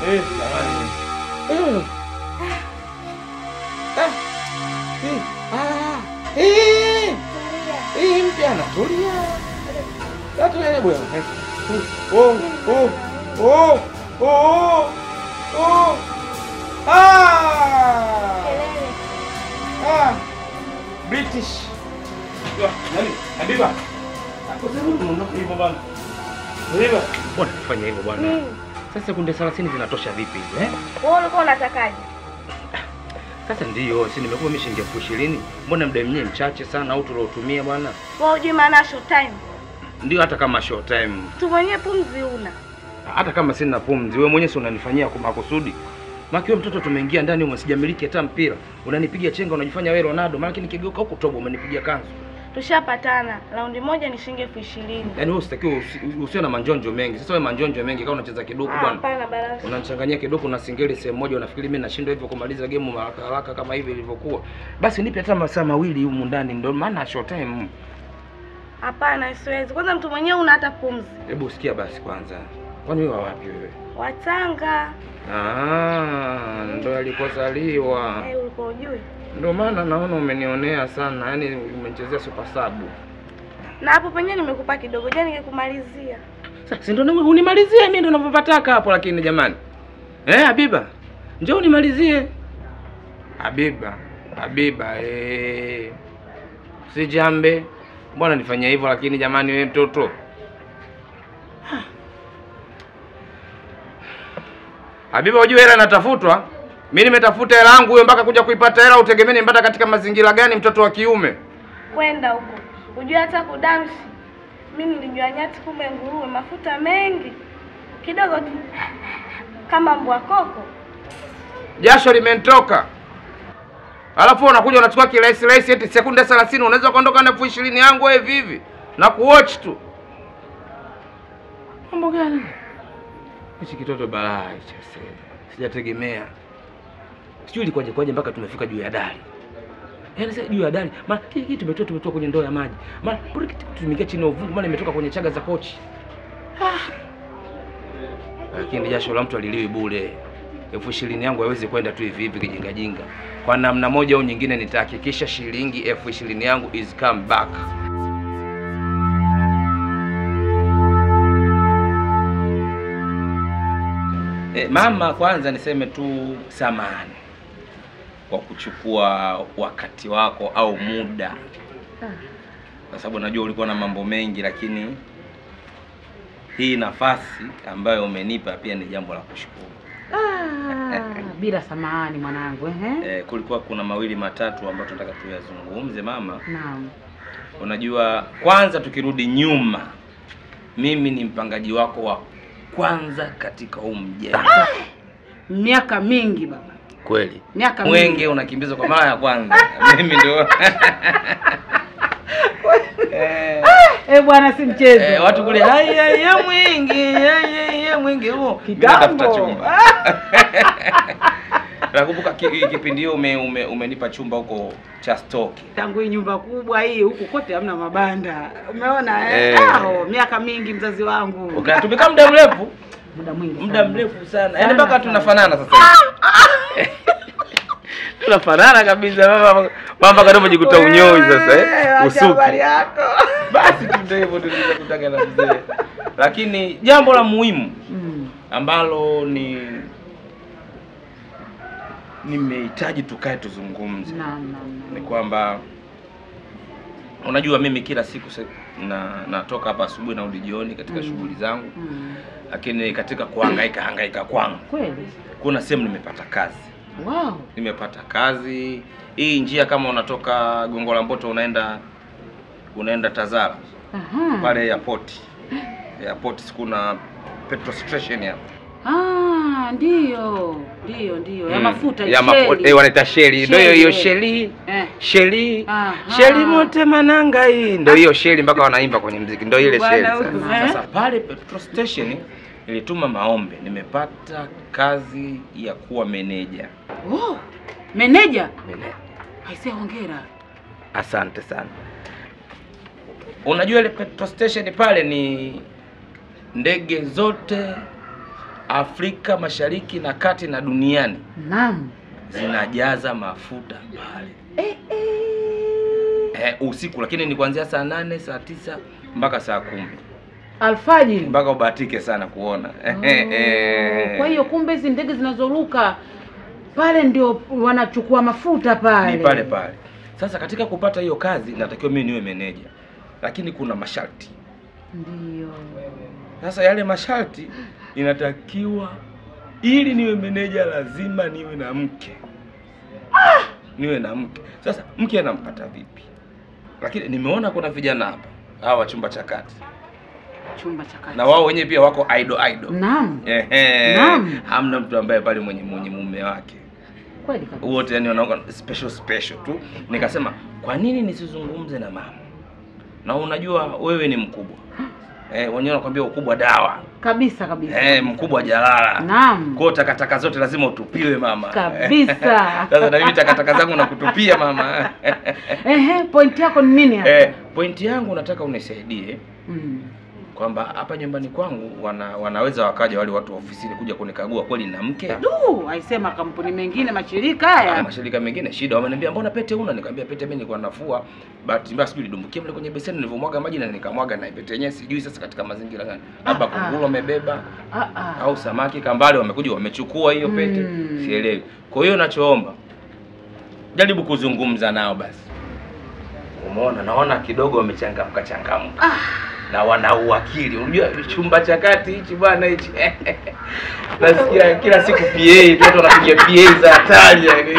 Eh, jamani. Mm. Ah. Eh, ah. Eh. Eh, mpya anatulia. Natulia bwana. Eh. Oh, oh, oh, oh, oh. Ah! Ah! British. Wah, nani? Habiba. Ako sasa unaondoka hivyo bwana. Habiba. Bwana fanya hivyo bwana. Nini? Sasa sekunde 30 zinatosha vipi hizi eh? Wewe ulikuwa unatakaje? Sasa ndiyo, si nimekuwa mimi shilingi elfu ishirini. Mbona muda mwenyewe mchache sana au tuliotumia bwana? Wewe hujui maana ya short time. Ndio hata kama short time. Tu mwenyewe pumzi una. Hata kama sina pumzi, wewe mwenyewe si unanifanyia kwa makusudi. Maki wewe mtoto tumeingia ndani humo sijamiliki hata mpira. Unanipiga chenga unajifanya wewe Ronaldo, maana nikigeuka huko tobo umenipigia kanzu. Tushapatana. Raundi moja ni shilingi elfu ishirini. Yaani wewe usitakiwe usi- usiwe na manjonjo mengi. Sasa wewe manjonjo mengi kama unacheza kidogo Ah, bwana. Hapana barasi. Unanichanganyia kidogo na singeli sehemu moja unafikiri mimi nashindwa hivyo kumaliza game haraka haraka kama hivi ilivyokuwa. Basi nipe hata masaa mawili humu ndani ndio maana short time. Hapana, siwezi. Kwanza mtu mwenyewe una hata pumzi. Hebu usikia basi kwanza. Kwani wewe wa wapi wewe? Watanga. Ah, ndo alikozaliwa. Eh, ulikuwa ujui? Ndio maana naona umenionea sana, yaani umechezea super sub. Na hapo penyewe nimekupa kidogo. Je, ningekumalizia? Sasa si ndo na- unimalizie mimi ndo ninavyopataka hapo lakini jamani. Eh, Habiba. Njoo unimalizie. Habiba, Habiba eh. Si jambe. Mbona nifanyia hivyo lakini jamani wewe mtoto. Habiba, unajua hela inatafutwa. Mimi nimetafuta hela yangu huyo mpaka kuja kuipata hela, utegemee nimpata katika mazingira gani mtoto wa kiume? Kwenda huko. Ujui hata kudansi. Mimi nilijua nyati kumbe nguruwe mafuta mengi. Kidogo tu. Kama mbwa koko. jasho limenitoka, alafu unakuja unachukua kirahisi rahisi, eti sekunde 30 unaweza kuondoka na elfu ishirini yangu wewe vivi na kuwatch tu. Mambo gani hichi? Kitoto balaa hicho, sasa sijategemea, sijui ilikuwaje kwaje mpaka tumefika juu ya dari. Yaani sasa juu ya dari, maana hii hii tumetoa tumetoa kwenye ndoo ya maji, maana pole tumeingia chini ya uvungu, maana imetoka kwenye chaga za kochi. Ah. Lakini jasho la mtu aliliwi bure elfu ishirini yangu haiwezi kwenda tu hivi hivi kijingajinga. Kwa namna moja au nyingine, nitahakikisha shilingi elfu ishirini yangu is come back. E, mama, kwanza niseme tu samahani kwa kuchukua wakati wako au muda, kwa sababu najua ulikuwa na mambo mengi, lakini hii nafasi ambayo umenipa pia ni jambo la kushukuru. Ah, bila samahani mwanangu ehe. Eh, kulikuwa kuna mawili matatu ambayo tunataka tuyazungumze mama. Naam. Unajua, kwanza tukirudi nyuma, mimi ni mpangaji wako wa kwanza katika huu mjengo. Miaka mingi baba. Kweli Miaka mingi. mwenge unakimbizwa kwa mara ya kwanza, mimi ndio eh, Eh bwana si mchezo. eh, watu kule hai hai ya mwenge hai hai ya mwenge huo, mimi Kitambo. natafuta chumba. Nakumbuka ki- kipindi hiyo ume, ume, umenipa chumba huko cha stoki. Tangu hii nyumba kubwa hii huku kote hamna mabanda. Umeona eh? Eh. Ah, oh, miaka mingi mzazi wangu. Ukatumika muda mrefu Muda mwingi. muda sana. mrefu sana, Sana, yaani mpaka sana. tunafanana sasa hivi. tunafanana kabisa mama, mama kama umejikuta unyoi sasa Eh, eh, acha habari usuki. yako. Basi tu ndio hivyo tulikuwa kutaka na mzee, lakini jambo la muhimu Mm. ambalo ni nimehitaji tukae tuzungumze Naam, naam, ni naam. kwamba unajua mimi kila siku se, na natoka hapa asubuhi narudi jioni katika Mm. shughuli zangu, Mm. lakini katika kuhangaika hangaika kwangu Kweli. kuna sehemu nimepata kazi Wow. nimepata kazi hii njia kama unatoka gongo la mboto unaenda unaenda tazara Aha. pale airport airport kuna petrol station hapo Ah, ndio. Ndio, ndio. Ya Mm. mafuta ya mafuta sheli. eh, wanaita sheli ndio hiyo hiyo Sheli, sheli Eh. sheli Aha. sheli mote mananga hii ndio hiyo sheli mpaka wanaimba kwenye mziki ndio ile Bwana sheli huyu, sasa. eh. sasa pale petrol station nilituma maombi nimepata kazi ya kuwa meneja Oh. Meneja. Meneja. Aisee hongera. Asante sana. Unajua ile petrol station pale ni ndege zote Afrika Mashariki na Kati na duniani Naam. zinajaza mafuta pale Eh, eh. eh, usiku, lakini ni kuanzia saa nane saa tisa mpaka saa kumi Alfajiri. mpaka ubahatike sana kuona Oh, Kwa hiyo kumbe hizi ndege zinazoruka pale ndio wanachukua mafuta pale. ni pale pale. Sasa katika kupata hiyo kazi natakiwa mimi niwe meneja, lakini kuna masharti. Ndio. Sasa yale masharti inatakiwa, ili niwe meneja lazima niwe na mke, niwe na mke. Sasa mke anampata vipi? Lakini nimeona kuna vijana hapa hawa chumba cha kati, Chumba cha kati. na wao wenyewe pia wako idol idol. Naam. Ehe. Naam. Hamna mtu ambaye pale mwenye mwenye mume wake Kweli kabisa. wote yani wanaoga special special tu. Nikasema kwa nini nisizungumze na mama? Na unajua wewe ni mkubwa eh, wenyewe wanakwambia ukubwa dawa Kabisa kabisa. eh, mkubwa jalala. Naam. Kwa hiyo takataka zote lazima utupiwe mama. Kabisa. Sasa na mimi takataka zangu nakutupia mama. Ehe, point yako ni nini hapa? eh, pointi yangu nataka unisaidie Mm. kwamba hapa nyumbani kwangu wana, wanaweza wakaja wale watu wa ofisini kuja kunikagua kweli na mke Du, aisema kampuni mengine mashirika Na haya. mashirika mengine shida, wameniambia mbona pete una? Nikamwambia pete mimi nilikuwa nafua, bahati mbaya sijui nidumbukia mle kwenye beseni nilivyomwaga maji na nikamwaga na pete yenyewe, sijui sasa katika mazingira gani, labda Ah, ah. kunguru wamebeba Ah ah. au samaki kambale wamekuja wamechukua hiyo pete, Mm. sielewi. Kwa hiyo nachoomba jaribu kuzungumza nao basi. Umeona, naona kidogo wamechangamka changamka na wana uwakili. Unajua chumba cha kati hichi bwana hichi nasikia kila siku PA tu watu wanapiga PA za hatari yani.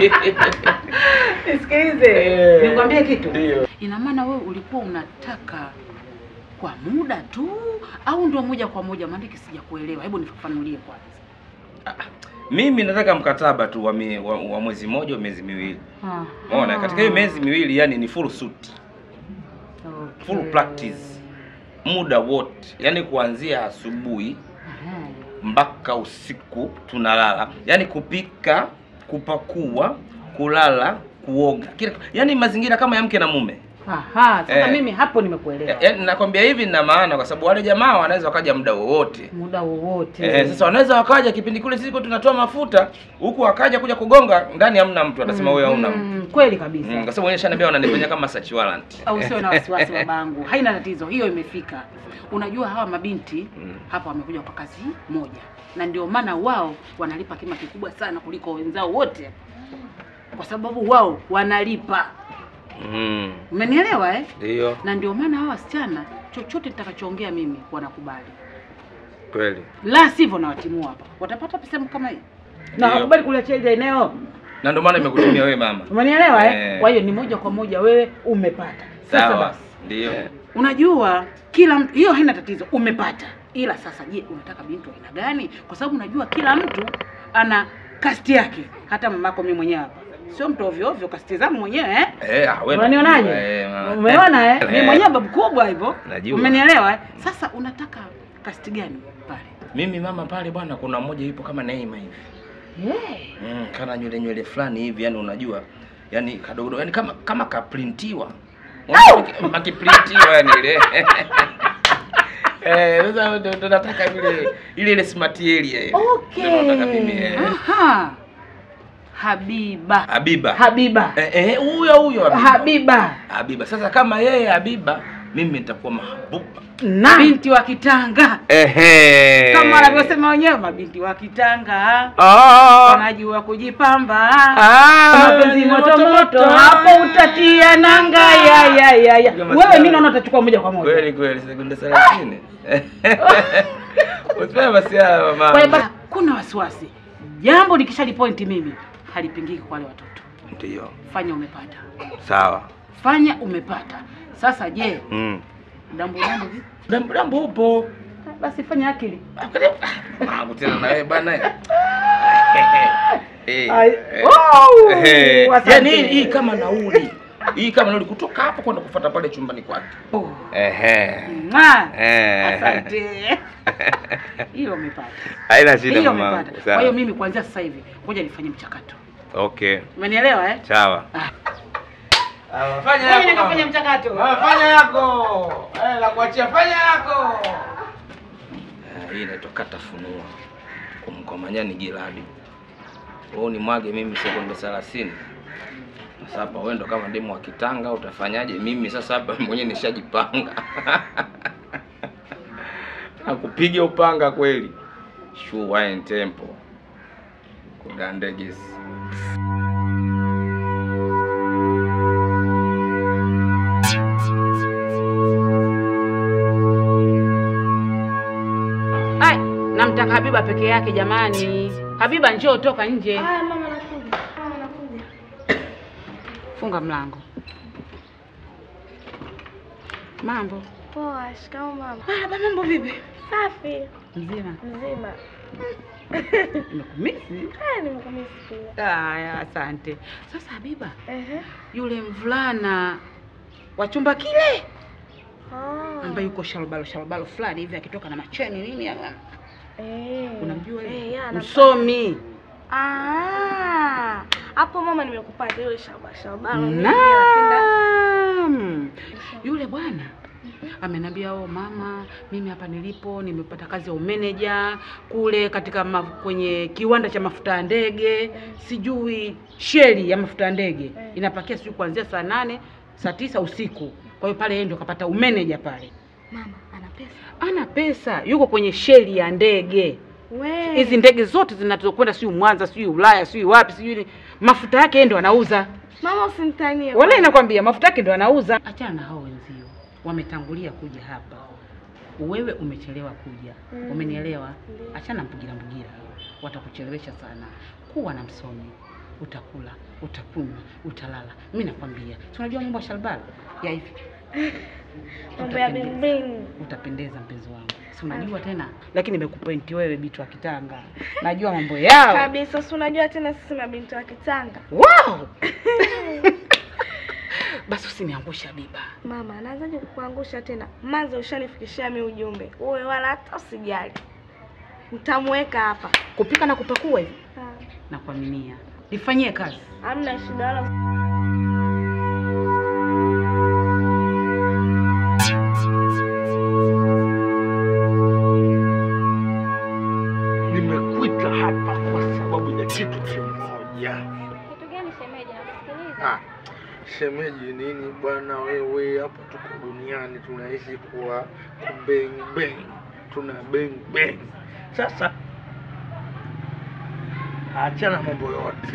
Nisikilize. Eh, Nikwambie kitu. ndio. Ina maana wewe ulikuwa unataka kwa muda tu au ndio moja kwa moja? Maana sija kuelewa. Hebu nifafanulie kwanza. Mimi nataka mkataba tu wa, mi, wa, wa mwezi mmoja wa miezi miwili. Ah. Umeona, katika hiyo miezi miwili yani ni full suit, Okay. full practice muda wote, yani kuanzia asubuhi Aha. mpaka usiku tunalala, yani kupika, kupakua, kulala, kuoga, kila yani mazingira kama ya mke na mume. Aha, sasa Eh. mimi hapo nimekuelewa. Yaani nakwambia hivi nina maana kwa sababu wale jamaa wanaweza wakaja muda wowote. Muda wowote. Eh, sasa wanaweza wakaja kipindi kule sisi tunatoa mafuta huku wakaja kuja kugonga ndani hamna mtu atasema wewe hauna mtu. Mm, kweli kabisa. Mm, kwa sababu wenyewe shaniambia wananifanyia kama search warrant. au usiwe na wasiwasi babangu, haina tatizo, hiyo imefika. Unajua hawa mabinti Mm. hapa wamekuja kwa kazi moja, na ndio maana wao wanalipa kima kikubwa sana kuliko wenzao wote, kwa sababu wao wanalipa. Mm. Umenielewa eh? Ndio, Na ndio maana hawa wasichana chochote nitakachoongea mimi wanakubali, kweli. la sivyo nawatimua hapa. Watapata pesa kama hii na Ndio. wakubali kuliachia ile eneo. Na ndio maana nimekutumia wewe mama. Umenielewa eh? Eh. Kwa hiyo ni moja kwa moja wewe umepata. Sasa Sawa. basi Ndio. Unajua kila mtu, hiyo haina tatizo, umepata. Ila sasa, je, unataka binti wa aina gani? Kwa sababu unajua kila mtu ana kasti yake. Hata mamako mimi mwenyewe hapa sio mtu ovyo ovyo, kasti zangu mwenyewe eh? Eh, ah, wewe. Unanionaje? Eh, mama. Umeona eh? Mimi Eh. mwenyewe babu kubwa hivyo. Najua. Umenielewa eh? Sasa unataka kasti gani pale? Mimi mama pale bwana kuna mmoja yupo kama Neema hivi. Yeah. Mm, kana nywele nywele fulani hivi yani unajua yani kadogo yani kama kama kaprintiwa. Unajua Akiprintiwa yani ile. Eh, sasa ndo ndo nataka vile ile ile smart area ile. Ndio nataka mimi. Okay. eh. Aha. Habiba. Habiba. Habiba. Eh, eh, huyo huyo Habiba. Habiba. Habiba. Sasa kama yeye Habiba, mimi nitakuwa mahabuba. Na binti wa Kitanga. Ehe. Kama wanavyosema wenyewe mabinti wa Kitanga. Ah. wanajua kujipamba Ah, mapenzi moto moto hapo utatia nanga ya ya ya ya Kama wewe sawa. mimi naona utachukua moja kwa moja Kweli kweli sekunde 30. Usipende masiala kwa hiyo mama. basi kuna wasiwasi jambo likishalipointi mimi halipingiki kwa wale watoto Ndio. fanya umepata Sawa. fanya umepata sasa je Mm. dambo dambo vipi Dambo dambo upo. basi fanya akili Mambo tena na wewe bana. Eh. Ai, eh, wow, eh. asante. Yaani hii hii kama nauli. Hii kama nauli kutoka hapo kwenda kufuata pale chumbani kwake. Oh, Ehe. mwah. Eh. asante hiyo umepata Haina shida hiyo mama. umepata kwa hiyo mimi kuanzia sasa hivi ngoja nifanye mchakato Okay. umenielewa eh Sawa. Ah. Fanya Ngoja nikafanya mchakato fanya yako. Eh, la kuachia fanya yako. Hii inaitwa kata funua. kumkomanya ni jiradi. Wewe ni mwage mimi sekunde 30. Sasa hapa wewe ndo kama demu wa kitanga utafanyaje? Mimi sasa hapa mwenyewe nishajipanga. Nakupiga upanga kweli. Sure wine tempo. Kudandegesi. Ai, namtaka Habiba peke yake jamani. Habiba njoo toka nje. Haya mama, nakuja. Mama, nakuja. Funga mlango. Mambo. Poa, shikamoo mama. Ah, mambo vipi? Safi. Mzima. Mzima. Nimekumisi. Haya, nimekumisi pia. Haya, asante. Sasa Habiba, Ehe. yule mvulana wa chumba kile Oh. ambaye yuko shalbalo shalbalo fulani hivi akitoka na macheni nini, Eh. unamjua Eh, yule? ya, nampa- msomi Ah. Hapo mama nimekupata yule shaba shaba. mimi napenda- Naam. Yule bwana ameniambia oh, mama, mimi hapa nilipo nimepata kazi ya umeneja kule katika ma, kwenye kiwanda cha mafuta ya ndege, sijui sheli ya mafuta ya ndege inapakia sijui kuanzia saa nane saa tisa usiku. Kwa hiyo pale yeye ndo kapata umeneja pale, Mama ana pesa. ana pesa, yuko kwenye sheli ya ndege We. hizi ndege zote zinazokwenda sijui Mwanza sijui Ulaya sijui wapi sijui ni- mafuta yake yeye ndo anauza. Mama usinitanie. Wala bwana. inakwambia mafuta yake ndo anauza. Achana na hao wenzio, wametangulia kuja hapa, wewe umechelewa kuja. Mm. Umenielewa? Ndiyo. Achana mbugira mbugira, watakuchelewesha sana. Kuwa na msomi, utakula, utakunywa, utalala. Mimi nakwambia, si unajua mambo ya shalbala ya hivi Mambo ya Utapendeza. bing bing. utapendeza mpenzi wangu, si unajua tena. Lakini nimekupointi wewe, bitu wa Kitanga, najua mambo yao. Kabisa, si unajua tena sisi mabinti wa Kitanga. Wow! Basi usiniangusha Biba. Mama, anaanzaje kukuangusha tena? Manza ushanifikishia mi ujumbe. Uwe wala hata usijali. Nitamweka hapa. Kupika na kupakua hivi Ah, na kuaminia, nifanyie kazi. Hamna shida wala Nimekuita hapa kwa sababu ya kitu kimoja. Kitu gani shemeji? Nakusikiliza. Ah, shemeji nini bwana wewe, hapa tuko duniani tunaishi kwa kubeng beng, tuna beng beng. Sasa achana mambo yote,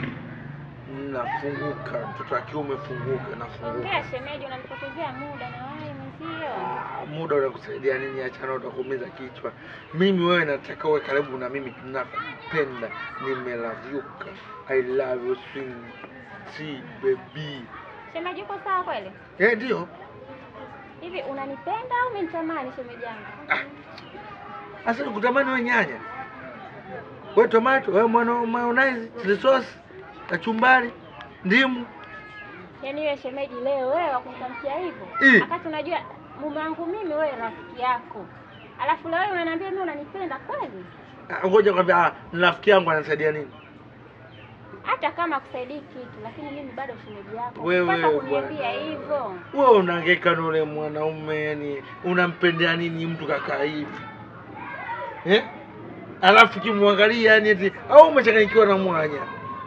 nafunguka, mtoto wa kiume funguka, nafunguka. Ongea shemeji, unanipotezea muda na wewe mwenzio. Ah, muda unakusaidia nini? Achana, utakuumiza kichwa. Mimi wewe, nataka uwe karibu na mimi, nakupenda, nimelavyuka. I love you sweet baby. Shemeji, uko sawa kweli? Eh, ndio. Hivi unanipenda au umenitamani shemeji yangu? Sasa nikutamani wewe nyanya, wewe tomato, wewe mwana mayonnaise, chili sauce, kachumbari, ndimu. Yaani wewe shemeji, leo wewe wakunitamkia hivyo, Eh. wakati unajua mume wangu mimi, wewe rafiki yako, alafu leo wewe unaniambia mimi unanipenda kweli? Ah, Ngoja kwambia, ah, rafiki yangu anasaidia nini? Hata kama akusaidii kitu, lakini mimi bado shemeji yako. Wewe, Sasa kuniambia bwana. hivyo, Wewe unahangaika na ule mwanaume, yani unampendea nini mtu kakaa hivi eh? Alafu kimwangalia yani eti au umechanganyikiwa na mwanya.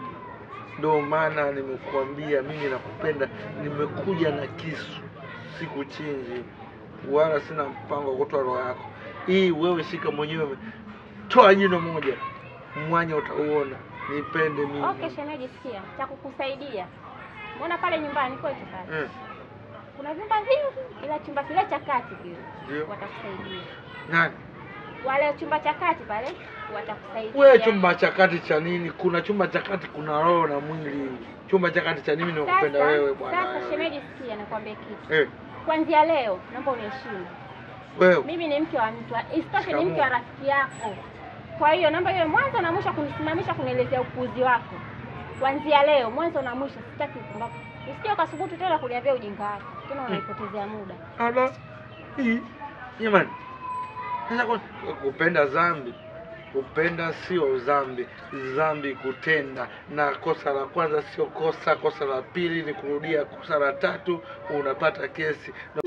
Ndio maana nimekuambia mimi nakupenda, nimekuja na kisu, sikuchinji wala sina mpango wa kutoa roho yako. Hii wewe shika mwenyewe, toa jino moja, mwanya utauona. Nipende mimi okay shemeji, sikia cha kukusaidia. Mbona pale nyumbani kwetu pale mm. kuna vyumba vingi, ila chumba kile cha kati kile Ndio watakusaidia. nani Wale chumba cha kati pale watakusaidia. We, chumba cha kati cha nini? Kuna chumba cha kati, kuna roho na mwili. Chumba cha kati cha nini? Nakupenda Sasa- wewe bwana. Sasa wewe. shemeji, sikia nikwambie kitu. Eh, Kuanzia leo naomba uniheshimu. wewe Mimi ni mke wa mtu, isitoshe ni Shikamoo. mke wa rafiki yako. Kwa hiyo naomba iwe mwanzo na mwisho kunisimamisha kunielezea upuuzi wako. Kuanzia leo mwanzo na mwisho sitaki upumbavu. Usije ukasubutu tena kuniambia ujinga wako. Tena unaipotezea muda. ala hii jamani. Sasa kwa- kupenda dhambi, kupenda sio dhambi, dhambi kutenda, na kosa la kwanza sio kosa, kosa la pili ni kurudia, kosa la tatu unapata kesi.